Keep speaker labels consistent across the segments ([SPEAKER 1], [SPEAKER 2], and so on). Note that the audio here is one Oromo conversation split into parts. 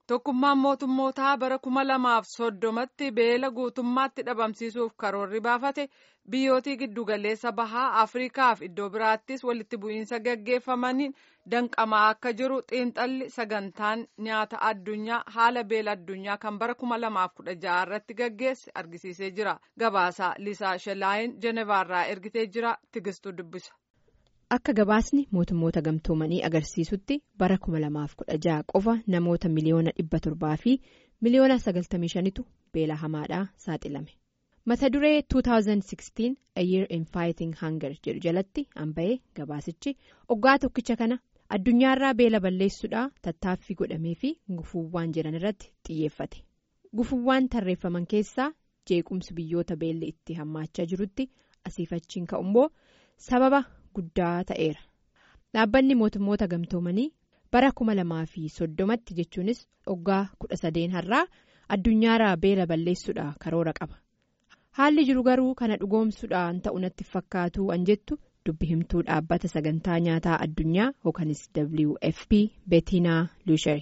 [SPEAKER 1] Tokkummaan mootummootaa bara kuma lamaaf soddomatti beela guutummaatti dhabamsiisuuf karoorri baafate biyyootii giddugaleessa bahaa Afriikaaf iddoo biraattis walitti bu'iinsa gaggeeffamaniin danqamaa akka jiru xiinxalli sagantaan nyaata addunyaa haala beela addunyaa kan bara kuma lamaaf kudha jaha irratti gaggeesse argisiisee jira. Gabaasaa Lisaa Shelaayin Jenevaarraa ergitee jira Tigistuu dubbisa.
[SPEAKER 2] Akka gabaasni mootummoota gamtoomanii agarsiisutti bara 2016 qofa namoota miliyoona 700 fi miliyoona 95tu beela hamaadhaa saaxilame. Mata duree 2016 A Year in Fighting Hunger jedhu jalatti hanba'ee gabaasichi oggaa tokkicha kana addunyaarraa beela balleessuudhaa tattaaffii godhamee fi gufuuwwan jiran irratti xiyyeeffate. Gufuuwwan tarreeffaman keessaa jeequmsi biyyoota beelli itti hammaachaa jirutti asiifachiin ka'ummoo sababa. guddaa ta'eera dhaabbanni mootummoota gamtoomanii bara kuma lamaa fi soddomatti jechuunis oggaa kudha sadeen har'aa addunyaarraa beela balleessuudha karoora qaba haalli jiru garuu kana dhugoomsuudhaan ta'u natti fakkaatu an jettu dubbi himtuu dhaabbata sagantaa nyaataa addunyaa yookanis wfp beetinaa luushari.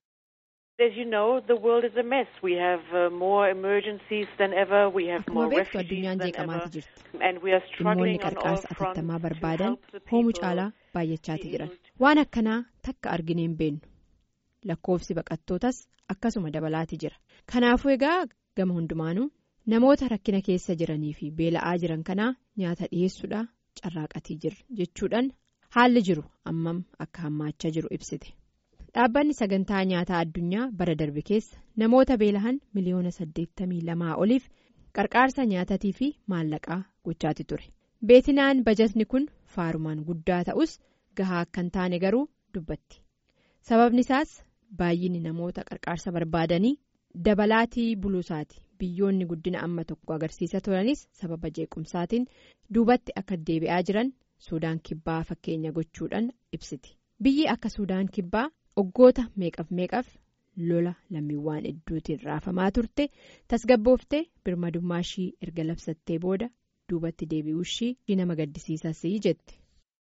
[SPEAKER 2] Akkuma beektu addunyaan jeeqamaati jirti. Dhimmoonni qarqaarsa atattamaa barbaadan hoomuu caalaa baay'achaati jiran. Waan akkanaa takka arginee hin beennu. Lakkoofsi baqattootas akkasuma dabalaati jira. Kanaafuu egaa gama hundumaanuu namoota rakkina keessa jiranii fi beela'aa jiran kanaa nyaata dhiyeessuudhaa carraaqatii jira jechuudhaan haalli jiru ammam akka hammaachaa jiru ibsite. Dhaabbanni sagantaa nyaataa addunyaa bara darbe keessa namoota beelahan miliyoona 82 oliif qarqaarsa nyaatatii fi maallaqaa gochaati ture. Beetinaan bajatni kun faarumaan guddaa ta'us gahaa akka hin taane garuu dubbatti. Sababni isaas baay'inni namoota qarqaarsa barbaadanii dabalaatii buluusaati. Biyyoonni guddina amma tokko agarsiisa turanis sababa jeequmsaatiin duubatti akka deebi'aa jiran Suudaan kibbaa fakkeenya gochuudhaan ibsiti. Biyyi akka Suudaan kibbaa. Oggoota meeqaf meeqaf lola lammiiwwan hedduutiin raafamaa turte tasgabbooftee birmadummaa ishii erga labsattee booda duubatti deebi'uu ishii nama gaddisiisas jette.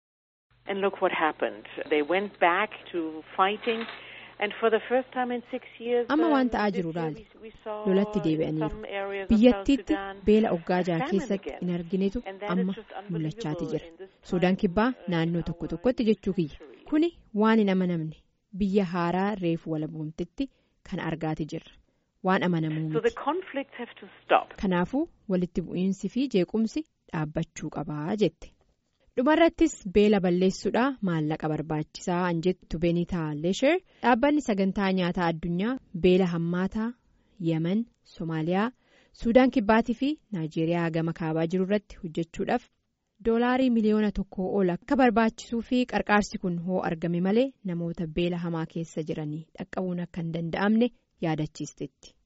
[SPEAKER 2] Amma waan ta'aa jiru raali lolatti deebi'aniiru biyyattiitti beela oggaa jaha keessatti hin arginetu amma mul'achaati jira Suudaan kibbaa naannoo tokko tokkotti jechuu kiyya kuni waan hin amanamne. Biyya haaraa reefu walabuumtitti kan argaati jirra waan amanamuu miti kanaafuu walitti bu'iinsi fi jeequmsi dhaabbachuu qabaa jette dhumarrattis beela balleessuudhaa maallaqa barbaachisaa an jettu beenitaa leesher dhaabbanni sagantaa nyaataa addunyaa beela hammaataa yemen soomaaliyaa suudaan kibbaatii fi naayijeeriyaa gama kaabaa jiru irratti hojjechuudhaaf. doolaarii miliyoona tokkoo ol akka barbaachisuu fi qarqaarsi kun hoo argame malee namoota beela hamaa keessa jiranii dhaqqabuun akka hin danda'amne yaadachiisteetti.